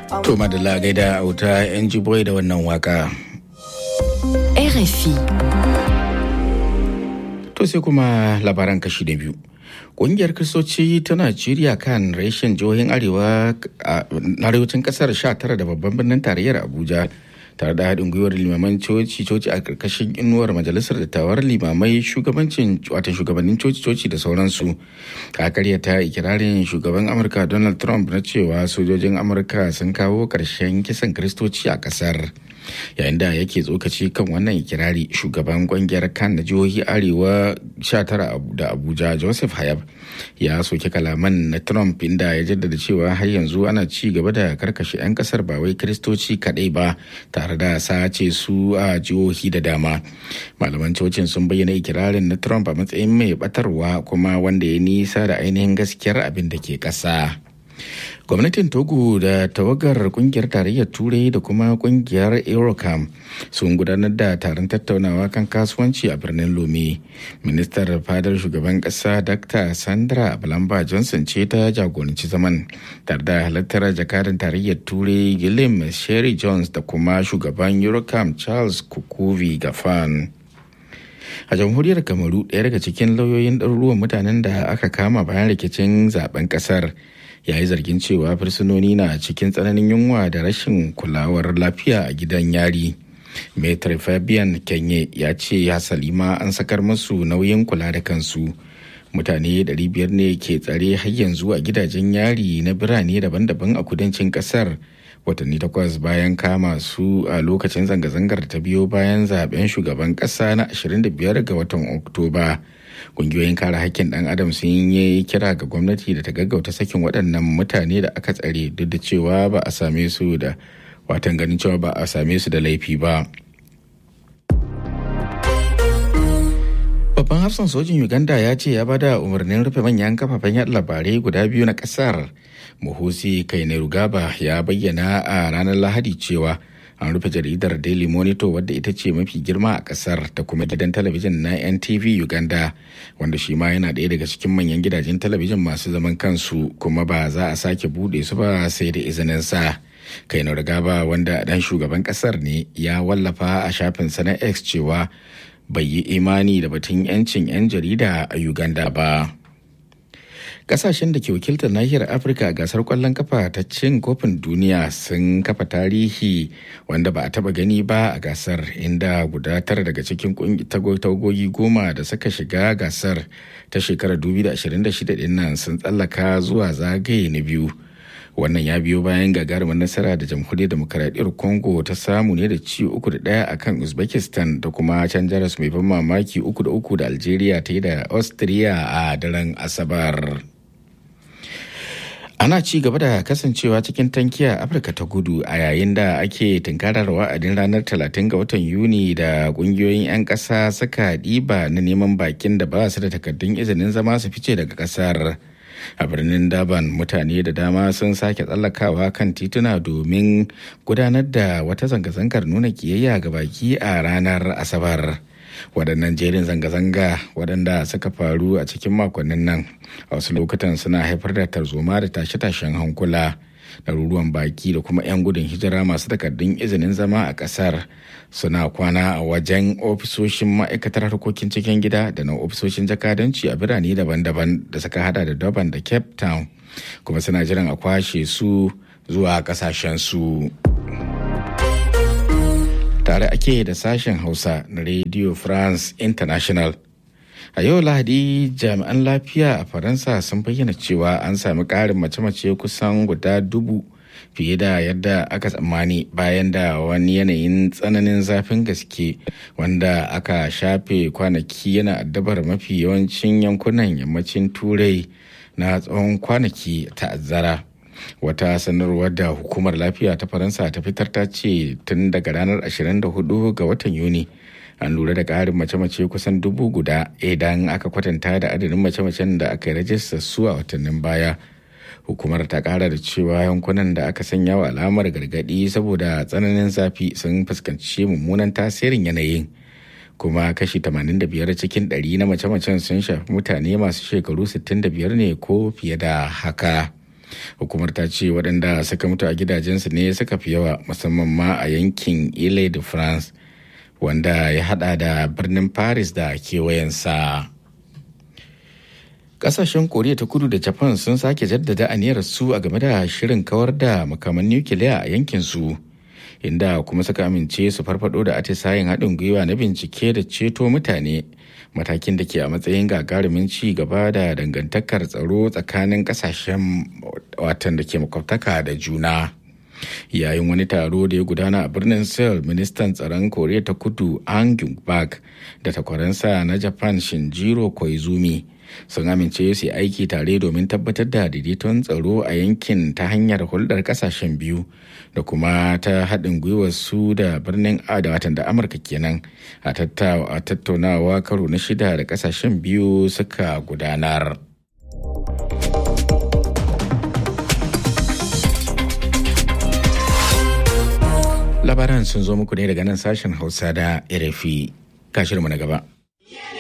To madalla gaida auta yan jiboy da wannan waka. RFI. To sai kuma labaran kashi da biyu. Ƙungiyar Kristoci ta Najeriya kan reshen jihohin Arewa a arewacin ƙasar 19 da babban birnin tarayyar Abuja tare da haɗin gwiwar limaman coci-coci a ƙarƙashin inuwar majalisar dattawar limamai shugabancin watan shugabannin coci-coci da sauransu ta karyata ikirarin shugaban amurka donald trump na cewa sojojin amurka sun kawo ƙarshen kisan kristoci a ƙasar yayin da yake tsokaci kan wannan ikirari shugaban ƙungiyar kan na jihohi arewa 19 da abuja joseph hayab ya soki kalaman na trump inda ya jaddada cewa har yanzu ana ci gaba da karkashe 'yan kasar ba wai kristoci kaɗai ba tare da sace su a jihohi da dama malaman cocin sun bayyana ikirarin na trump a matsayin mai batarwa kuma wanda ya nisa da ainihin gaskiyar abin da ke ƙasa. gwamnatin togo da tawagar kungiyar tarayyar turai da kuma kungiyar eurocam sun gudanar da taron tattaunawa kan kasuwanci a birnin lome ministar fadar shugaban kasa dr sandra balamba johnson ce ta jagoranci zaman tare da halartar jakadan tarayyar turai gilliam sherry jones da kuma shugaban eurocam charles kukuvi gafan a jamhuriyar kamaru ɗaya daga cikin lauyoyin ɗaruruwan mutanen da aka kama bayan rikicin zaben ƙasar ya yi zargin cewa fursunoni na cikin tsananin yunwa da rashin kulawar lafiya a gidan yari metri fabian kenye ya ce hasali ma an sakar masu nauyin kula da kansu mutane 500 ne ke tsare har yanzu a gidajen yari na birane daban-daban a kudancin kasar watanni takwas bayan kama su a lokacin zanga-zangar ta biyo bayan zaben shugaban kasa na 25 ga watan oktoba kungiyoyin kare hakkin dan adam sun yi kira ga gwamnati da ta gaggauta sakin waɗannan mutane da aka tsare duk da cewa ba a same su da watan ganin cewa ba a same su da laifi ba babban hafsan sojin uganda ya ce ya bada umarnin rufe manyan kafafen yaɗa labarai guda biyu na ƙasar muhusi kainerugaba ya bayyana a ranar lahadi cewa an rufe jaridar daily monitor wadda ita ce mafi girma a kasar da kuma gidan talabijin na ntv uganda wanda shi ma yana ɗaya daga cikin manyan gidajen talabijin masu zaman kansu kuma ba za a sake buɗe su ba sai da izinin sa kaino gaba wanda dan shugaban kasar ne ya wallafa a shafin na x cewa bai yi imani da batun 'yancin 'yan jarida a uganda ba. kasashen da ke wakiltar nahiyar afirka a gasar kwallon kafa ta cin kofin duniya sun kafa tarihi wanda ba a taba gani ba a gasar inda guda tara daga cikin tagogi goma da suka shiga gasar ta shekarar 2026 din nan sun tsallaka zuwa zagaye na biyu wannan ya biyo bayan gagarumin nasara da jamhuriyar demokaradiyyar congo ta samu ne da ci uku da daya a kan uzbekistan da kuma can jaras mai ban mamaki uku da uku da algeria ta yi da austria a daren asabar ana ci gaba da kasancewa cikin tankiya afirka ta gudu a yayin da ake tunkarar wa'adin ranar 30 ga watan yuni da kungiyoyin 'yan ƙasa suka ɗiba na neman bakin da ba su da takardun izinin zama su fice daga ƙasar a birnin daban mutane da dama sun sake tsallakawa kan tituna domin gudanar da wata zanga-zangar nuna kiyayya ga baki a ranar asabar waɗannan jerin zanga-zanga waɗanda suka faru a cikin makonnin nan a wasu lokutan suna haifar da tarzoma da tashe-tashen hankula ɗaruruwan baki da kuma 'yan gudun hijira masu takardun izinin zama a ƙasar suna kwana a wajen ofisoshin ma'aikatar harkokin cikin gida da na ofisoshin jakadanci a birane daban-daban da suka hada da durban da cape town kuma suna jiran a kwashe su zuwa ƙasashen su. tare ake da sashen hausa na radio france international a yau lahadi jami'an lafiya a faransa sun bayyana cewa an sami ƙarin mace-mace kusan guda dubu fiye da yadda aka tsammani bayan da wani yanayin tsananin zafin gaske wanda aka shafe kwanaki yana addabar mafi yawancin yankunan yammacin turai na tsawon kwanaki ta'azzara. wata sanarwar da hukumar lafiya ta faransa ta fitar ta ce tun daga ranar 24 ga watan yuni an lura da ƙarin mace-mace kusan dubu guda idan aka kwatanta da adadin mace-macen da aka yi rajista su a watannin baya hukumar ta kara da cewa yankunan da aka sanya wa alamar gargadi saboda tsananin zafi sun fuskanci mummunan tasirin yanayin kuma kashi 85 cikin 100 na mace-macen sun shafi mutane masu shekaru 65 ne ko fiye da haka. hukumar ta ce waɗanda suka mutu a gidajensu ne suka fi yawa musamman ma a yankin ile de france wanda ya hada da birnin paris da kewayensa kasashen koriya ta kudu da japan sun sake jaddada aniyar su a game da shirin kawar da makaman nukiliya a yankin su inda kuma suka amince su farfado da atisayen haɗin gwiwa na bincike da ceto mutane matakin da ke a matsayin gagarumin ci gaba da dangantakar tsaro tsakanin kasashen watan da ke makwabtaka da juna yayin wani taro da ya gudana a birnin seoul ministan tsaron koriya ta kudu an bak da takwaransa na japan shinjiro koizumi sun amince su yi aiki tare domin tabbatar da daidaiton tsaro a yankin ta hanyar hulɗar ƙasashen biyu da kuma ta haɗin gwiwar su da birnin da watan da amurka kenan a tattaunawa karo na shida da ƙasashen biyu suka gudanar. labaran sun zo muku ne daga nan sashen hausa da rfi kashirmu na gaba.